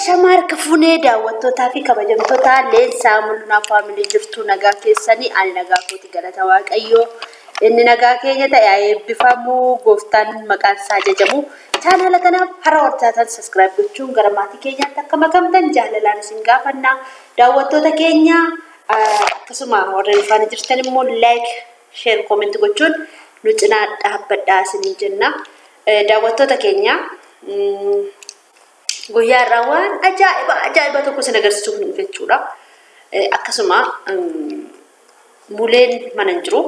Ashama harka fuunee daawwattootaa fi kabajamtoota leensaa mul'inaa faamilii jirtu nagaa keessanii ani nagaa kooti galata waaqayyoo. Inni nagaa keenya ta'e haa eebbifamu gooftaan maqaan isaa jajamu. Chaanala kanaaf hara hortaatan saskiraayib gochuun gara maatii keenyaatti akka makamtan jaalalaan isin gaafanna. Daawwattoota keenya akkasuma warreen faana jirtan immoo laayik sheer koomentii gochuun nu cinaa dhaabbadhaa isiniin jenna. Daawwattoota keenya guyyaa irraa waan ajaa'iba ajaa'iba tokko isin agarsiisuuf nu jechuudha. Akkasuma muleen mana hin jiru.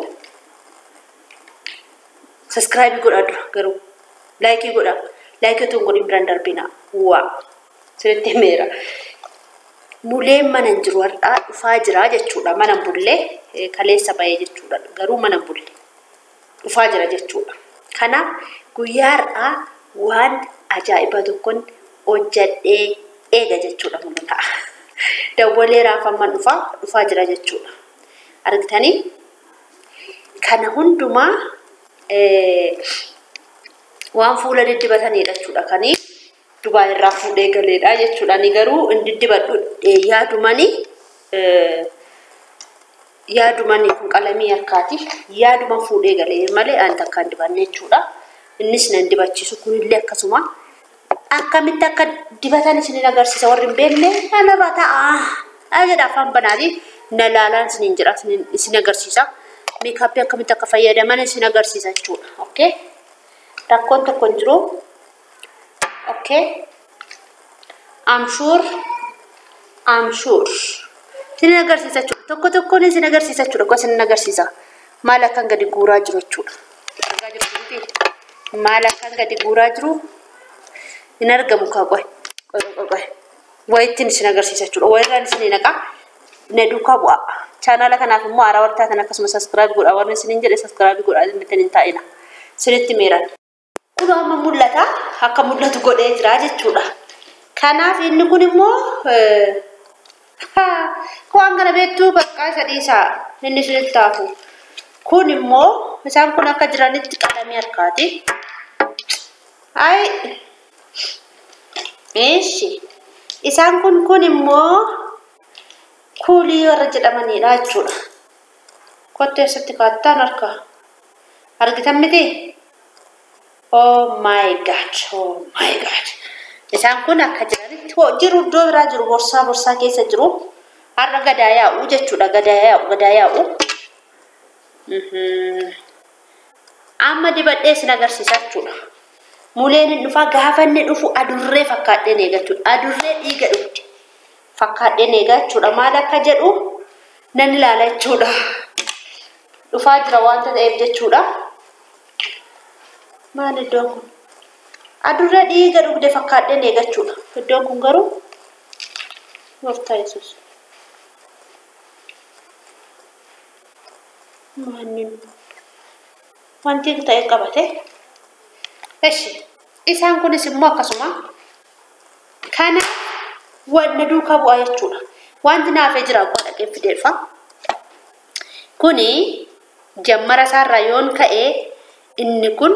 Saskiraayibii godhaa dura garuu laayikii godhaa. Laayikii otoo hin godhin biraan darbina. Waa sirriitti himeera. Muleen mana hin jiru har'aa dhufaa jira jechuudha. Mana hin bulle kaleessa bahee jechuudha. Garuu mana hin bulle dhufaa jira jechuudha. Kanaaf guyyaa har'aa waan ajaa'iba tokkoon hojjadhee eega jechuudha mul'ata. Dawwalee raafamman dhufaa dhufaa jira jechuudha. Argitanii kana hundumaa waan fuula diddibatanidha jechuudha. Kanii Dubaa irraa fuudhee galeedha jechuudha. Ani garuu hin diddibadhu yaadumanii yaadumanii kun qalamii harkaati. Yaaduma fuudhee galee malee ani takka hin dibanne jechuudha. Innis nan dibachiisu kunillee akkasuma. Akkamitti akka dibatan isinin agarsiisa warri hin beekne nama ta'a. Jedha afaan banaatii na laalaan isinin jedha isin agarsiisa. Meekaappii akkamitti akka fayyadaman isin agarsiisa jechuudha. Okay? Rakkoon tokko hin jiru. Okay? I'm sure. I'm sure. Isin agarsiisa jechuudha. Tokko tokkoon isin agarsiisa jechuudha. Akkoo isin agarsiisa. Maal akkan gadi guuraa jiru jechuudha. Argaa jirtu maal akkan gadi guuraa jiru hin argamu kaa qoy. Qoy qoy qoy. Wayittiin isin agarsiisa jechuudha. Wayirraan isin naqaa. Na duukaa bu'a. Chaanala kanaaf immoo haaraa warri taatan akkasuma saskiraayib godha. Warri isin jedhe saskiraayib godha. Inni hin taa'ina. Sinitti meeran. Kun amma mul'ata. Akka mul'atu godhee jira jechuudha. Kanaaf inni kun immoo waan kana beektuu bakka isa dhiisaa inni isinitti taafu. Kun immoo isaan kun akka jiranitti qalamii harkaati. Ay. Eeshi. Isaan kun kun immoo kuulii warra jedhamanidha jechuudha. Kottee eessatti kaattaan harka. Argitan miti? Oh my god, oh my god. Isaan kun akka jiranitti jiru iddoo biraa jiru borsaa borsaa keessa jiru. Har'a gadaa yaa'u jechuudha gadaa yaa'u gadaa yaa'u. Amma dibadhee isin agarsiisa jechuudha. Muleen hin dhufaa gaafa inni dhufu adurree fakkaadheen eega jechuudha. Adurree dhiiga dhufti. Fakkaadheen eega jechuudha. Maal akka jedhu nan ilaala jechuudha. Dhufaa jira waanta ta'eef jechuudha. Maal iddoon kun? Adurree dhiiga dhugde fakkaadheen eega jechuudha. Iddoon kun garuu gooftaa Yesuus. Maannin wanti ta'e qabate. Eshi isaan kunis immoo akkasuma kana wanna duukaa bu'aa jechuudha. Wanti naafee jira akkuma dhaqee fideeffa. Kuni jammara isaarraa yoon ka'e inni kun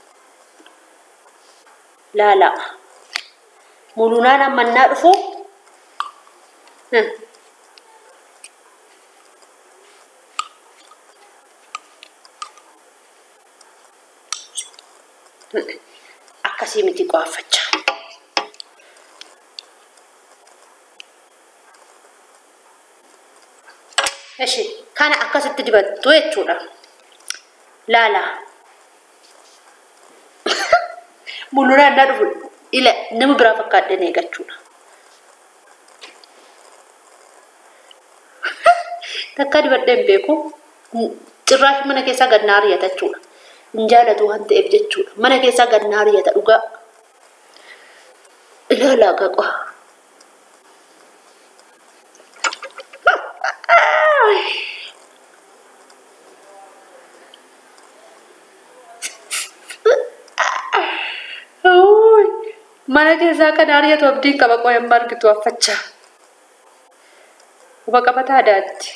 laala. Mulunaan ammannaa dhufu akkasii miti qo'affachaa. Eshi kana akkasitti dibattu jechuudha. Laala. Mulunaan naa dhufu ila nama biraa fakkaadheen eeggachuudha. Takka dibadhee hin beeku. Cirraashi mana keessaa gad naa riyata jechuudha. Hin jaalatu waan ta'eef jechuudha. Mana keessaa gad naa riyata dhugaa. Ilaalaa qaqaa. Mana keessaa kan ari'atu abdiin qaba qo'een margitu affachaa. Quba qabataa aadaatti.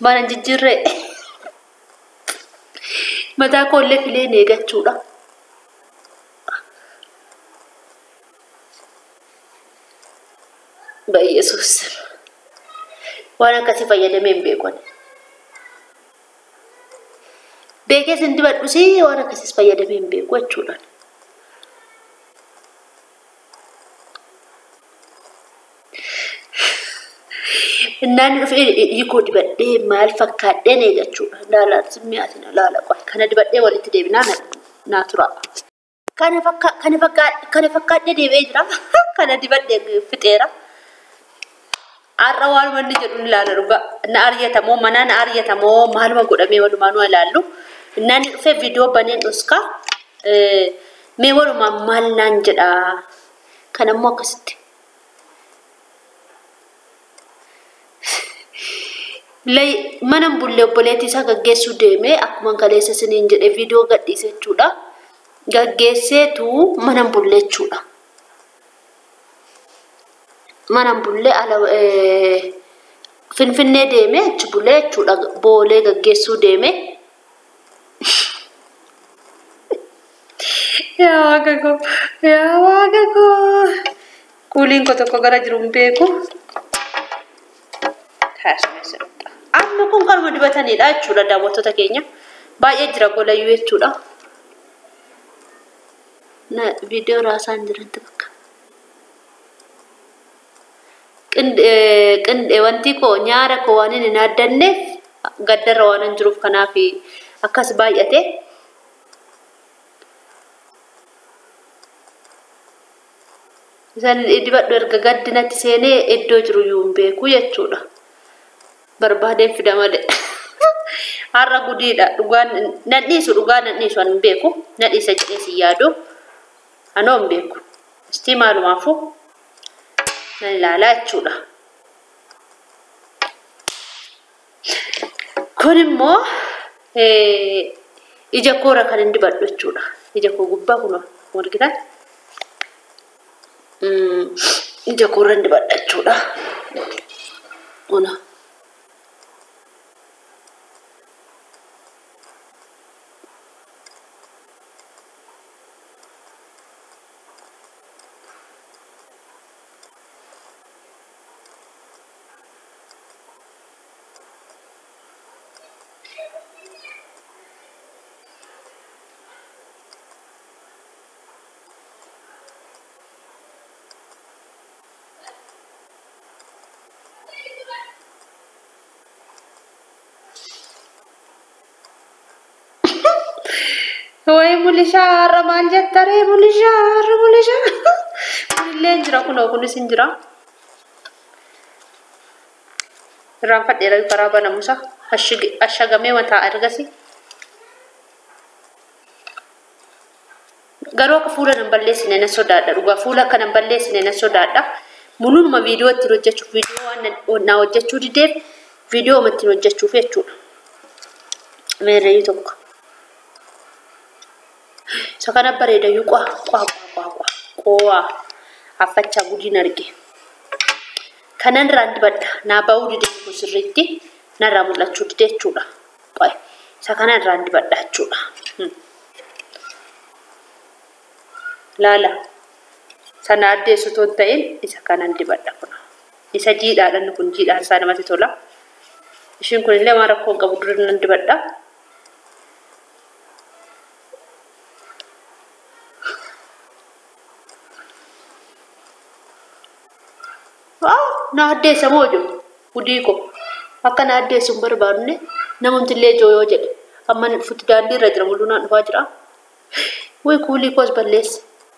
Mana jijjiirree. Mataa koollee fileen eeggachuudha. Yesuus waan akkasii fayyadamee hin beeku. Beekee sin dibadhus waan akkasiis fayyadamee hin beeku jechuudha. Innaan dhufee hiikoo dibadhee maal fakkaadheen eeggachuudha. Laalaa simmiyaatiin laala qoy. Kana dibadhee walitti deebinaa naa tura. Kana fakkaadhee deebi'ee jira. Kana dibadhee fixeera. Har'a waan wanni jedhu ni ilaala dhugaa. Na ari'atamoo mana na ari'atamoo maaluma godhamee walumaa nu ilaallu. Innaan dhufee viidiyoo baneen dhuskaa. Mee walumaa maal naan jedhaa. Kanammoo akkasitti. mana bullee obboleettii isaa gaggeessuu deemee akkuma kaleessa isiniin jedhe viidiyoo gadhiise jechuudha. Gaggeesseetu mana bullee jechuudha. Mana bullee ala finfinnee deemee achi bulee jechuudha. Boolee gaggeessuu deemee. Yaa waaqa koo! Yaa waaqa koo! Kuuliin koo tokko gara jiru hin beeku. Amma kun kanuma dibatanidha jechuudha daawwattoota keenya. Baay'ee jira golayyuu jechuudha. Na viidiyoo raasaan jirantu bakka. Qindee wanti koo nyaara koo waan hin addanneef gaddarra waan hin jiruuf kanaaf akkas baay'ate. Isaan dibadhu erga gaddinatti seenee iddoo jiru iyyuu hin beeku jechuudha. barbaadeen fida malee. Har'a gudiidha. Dhugaan nan dhiisu dhugaa nan dhiisu an hin beeku. Na dhiisa jedhee si yaadu. Anoo hin beeku. Istii maalumaafuu nan ilaalaa jechuudha. Kun immoo ija koora kan hin dibadhu jechuudha. Ija koo gubbaa kun argitan. Ija koora hin dibadha jechuudha. Kuna. Wayi mulishaa har'a maal jetta ree mulishaa har'a mulishaa. Kunillee hin jira kunoo kunis hin jira. Irraan fadheera karaa banamusa ashagamee mataa ergasi. Garuu akka fuula nan balleessine na sodaadha dhugaa fuula akka nan balleessine na sodaadha. Mul'uuma viidiyoo ittiin hojjechuuf viidiyoo waan na hojjechuu dideef viidiyoo ittiin hojjechuuf jechuudha. Meerreeyyuu tokko. Isa kana bareedayyuu qwaa qwaa qwaa qwaa qowaa affachaa gudiin arge. Kanan irraan dibadha naa ba'uu didee kun sirriitti narraa mul'achuu didee jechuudha. Isa kana irraan dibadha jechuudha. Laala sana addeessu otoo hin ta'in isa kanan dibadha kun. Isa jiidhaadhaan kun jiidhaan isaa namatti tola. Ishiin kun illee waan rakkoo hin qabu dura nan dibadha. na addeessa moo jiru hudii ko akka na addeessu hin barbaadne namumti illee ijoo yoo jedhe amma fuuti daandii irra jira mul'uu naan dhufaa jira way kuulii koos balleesse.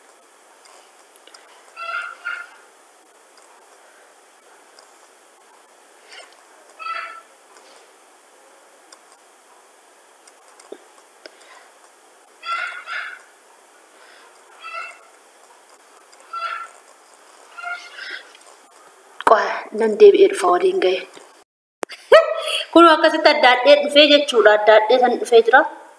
nan deebi'ee dhufa waliin ga'e. Kun akkasitti addaadhee dhufee jechuudha. Addaadhee san dhufee jira.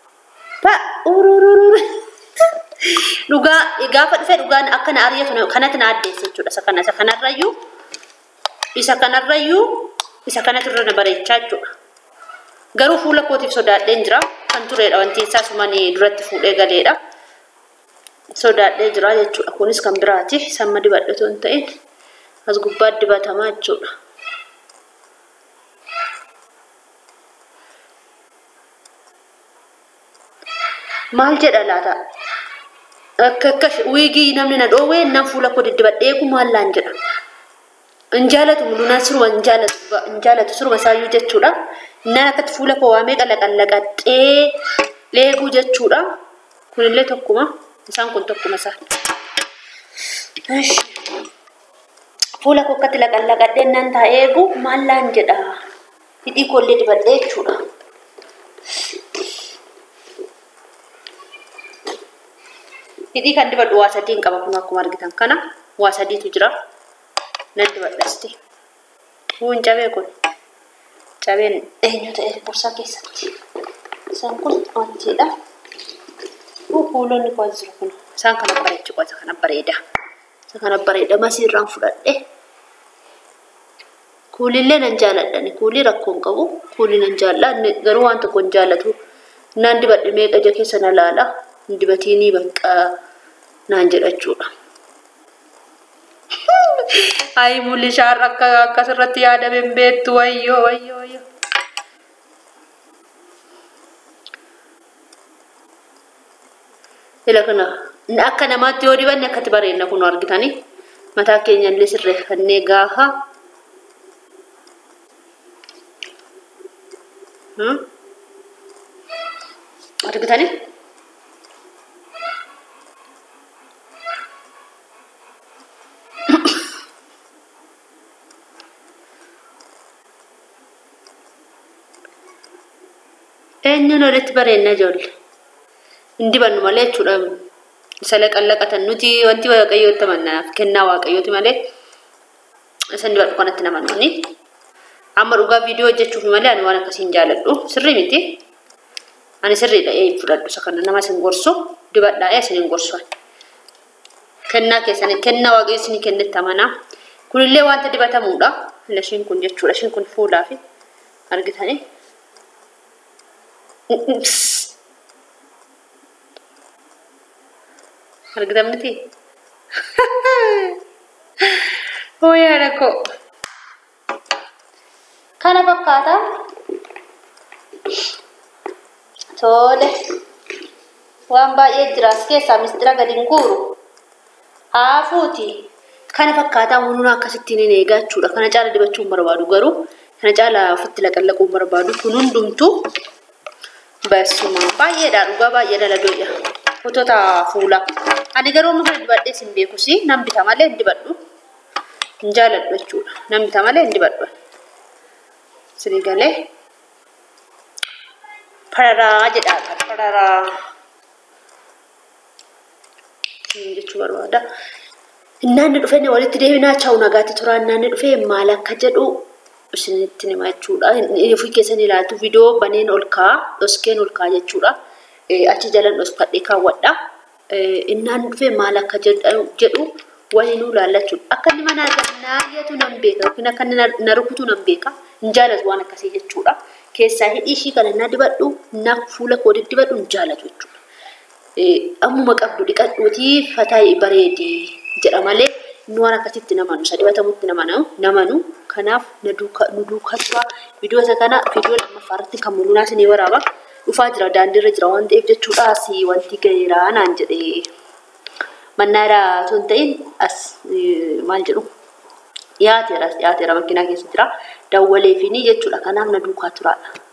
Dhugaa gaafa dhufee dhugaan akka na ari'atu kanatti na addeesse jechuudha. Isa kana isa kanarrayyuu isa kanarrayyuu isa kanatu irra na bareechaa jechuudha. Garuu fuula kootiif sodaadheen jira. Kan turedha wanti isaa sumanii duratti fuudhee galeedha. Sodaadhee jira jechuudha. Kunis kan biraati. Samma dibadhatu hin ta'in as gubbaa dibatamaa jechuudha. Maal jedha laata? Akka akka wiigii namni na dhoowwee nan fuula koo diddibadhee eegu maallaan jedha. Hin jaalatu mul'inaan suruma hin jaalatu hin jaalatu suruma isaayyuu jechuudha. Innaan akkatti fuula koo waamee qalaqallaqadhee eeguu jechuudha. Kunillee tokkuma isaan kun tokkuma isaa. Fuula koo akkatti laqallaqadhee nan taa'ee eegu maallaan jedha. Hidhii koollee dibadhee jechuudha. Hidhii kan dibadhu waa sadiin qaba kun akkuma argitan kana waa sadiitu jira. Nan dibadhasti. Kun cabee kun. Cabeen eenyu ta'e borsaa keessatti. Isaan kun wantiidha. Kuuloonni koo as jiru kun. Isaan kana bareechu isa kana bareeda. Isa kana bareeda masiirraan fudhadhe. Kuulillee nan jaaladhani. Kuulii rakkoon qabu. Kuulii nan jaalladha. Garuu waan tokko hin jaallatu. Naan dibadhe meeqa ija keessa na laala. Dibatiinii bakka naan jedhachuudha. Ayi mul'ishaan akka akkasirratti yaadame hin beektu wayyoo wayyoo wayyoo. Ila kana akka namaatti yoo dibanne akkatti bareedna kun argitanii mataa keenya illee sirreeffannee gaafa. Argitanii? eenyuun walitti bareedna ijoollee hin dibannu malee jechuudha isa laqallaqatan nuti wanti waaqayyootti amannaaf kennaa waaqayyooti malee isa dibadhu kanatti namannooni amma dhugaa viidiyoo hojjechuuf malee ani waan akkasii hin jaaladhu sirrii miti ani sirriidha ee fudhadhu isa kana nama isin gorsu dibadhaa ee isin hin gorsu kennaa keessanii kennaa waaqayyo isin kennetti amanaa kunillee wanta dibatamuudha lashiin kun jechuudha ishiin kun fuulaa fi argitanii argitan miti oo yaada koo kana fakkaata tole waan baay'ee jira as keessaa mistira gadi hin guuru haafuuti kana fakkaataa munuun akkasittiin hin eegaa jechuudha kana caala dibachuun barbaadu garuu kana caala ofitti laqallaquun barbaadu kun hundumtuu Basuma baay'eedha dhugaa baay'ee daladoodha. Footota fuulaa. Ani garuu amma kana dibadhee sin beekus nan bita malee hin dibadhu. Hin jaaladhu jechuudha. Nan bita malee hin dibadhu. Sini galee pararaa jedhaa pararaa jechuu barbaada. Innaanni dhufee walitti deebinaa chaa'u nagaatti turaa innaanni dhufee maal akka jedhu isinitti hima jechuudha. Ofii keessan ilaaltu viidiyoo baneen ol kaa'a, dhoskeen ol kaa'a jechuudha. Achi jalan dhoskadhee kaawwadha. Innaan dhufee maal akka jedhu waliin nu ilaallachuudha. Akka inni mana naayyatu nan beeka yookiin akka inni na rukutu nan beeka. Hin jaalatu waan akkasii jechuudha. Keessaa hidhii ishii kana na dibadhu, na fuula koo dibadhu hin jaalatu jechuudha. Ammuma qabdu dhiqadhuutii fataa bareedi jedha malee nu waan akkasitti namanu isa dibatamutti namanu namanu kanaaf nu duukaa turaa viidiyoo isa kana viidiyoo lammaffaa irratti kan mul'inaa isinii waraaba dhufaa jira daandiirra jira waan ta'eef jechuudhaas wanti gaheeraa naan jedhee mannaadha osoo hin ta'in as maal jedhu dhiyaateera dhiyaateera makiinaa keessa jira dawwalee fi jechuudha kanaaf na duukaa turaadha.